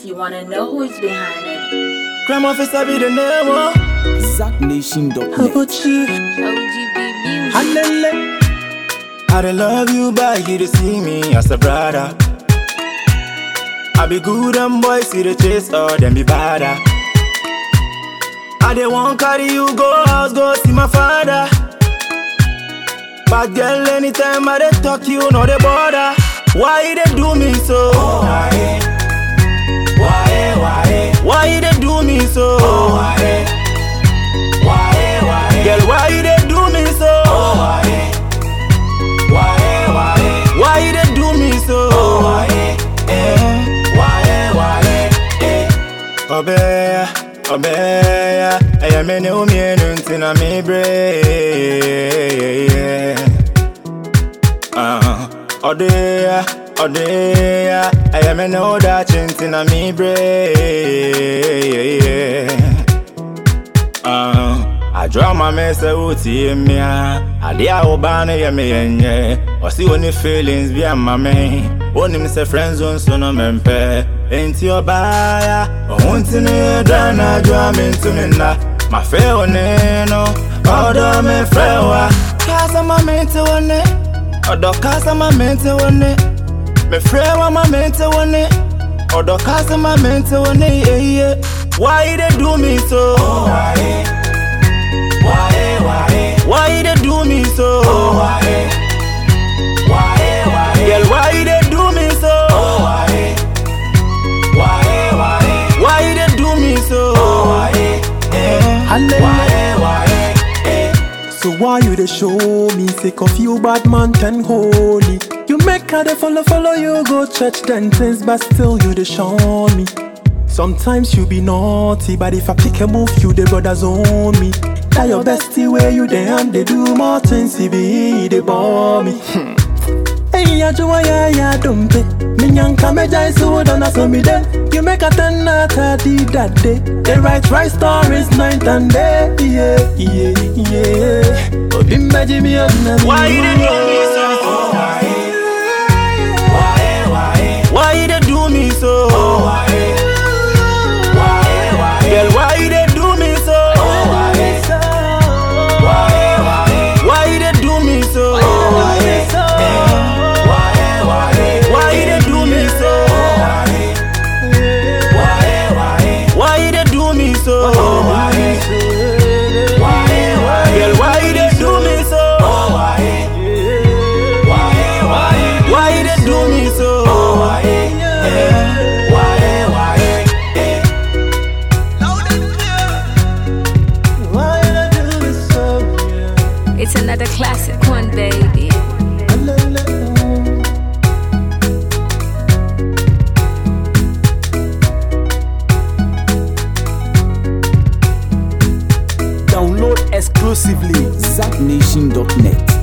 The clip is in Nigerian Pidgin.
you wanna know who's behind it. Crime officer be the name, oh. ZackNation.net. Abuchi. OGB Music. Alele. I dey love you, but you dey see me as a brother. I be good and boys see the chase, or them be badder. I dey want carry you go house, go see my father. But girl, anytime I dey talk, you know the border. Why you dey do me so? Why? Why? Why? Why you dey do me so? Why? Why? Why? Girl, why you dey do me so? Why? Why? Why? Why you dey do me so? Why? Why? Why? Obeya, obeya, eya me ne umienu ntina mi bre. Ah, odeya, odeya, eya me ne odachi ntina mi bre. Ah, adwo ama me sɛ wotie me a adeɛ a woba no yɛ me yɛnyɛ ɔse wo ne feelings bi ama me wonim sɛ friend zone so no mempɛ enti ɔbaaya ɔho nti no yɛdra na adwo a mentumi nna mafɛ wo ne no ɔdɔ mefrɛ wo a kasa ma mente wo ne ɔdɔ kasa ma mente wo ne mefrɛ wo ma mente wo ne ɔdɔ kasa ma mente wo ne yeye why you dey do me so why? Why, why? Why you dey do me so? why? Why, why? Girl, why you dey do me so? why? Why, why? Why you dey do me so? why? Alele. Why, why? So why you dey show me sick of you bad man ten holy? You make her dey follow follow you go church then things but still you dey shun me. Sometimes you be naughty but if I pick a move you the brothers own me. That your bestie where you dey and they do more things he be they bore me. Hey, ya joa ya ya dumpe. Minyanka meja isu wodona so me de. You make a ten out of the that day. They write right stories night and day. Yeah, yeah, yeah. Obi meji mi ona mi. Why you dey do me so? Why? Why, why? Why you dey do me so? Why? Why, why? Girl, why you dey do me so? Why? Why, why? Why you dey do me so? Why? Why, why? Why you dey do me so? Why? Why, why? Why you dey do me so? Why? Why, why? Girl, why you dey do me so? Why? Why, why? Why you dey do me so? Why? Why, why? Why you dey do this so? Yeah. It's another classic one, baby. Alele. Download exclusively ZackNation.net.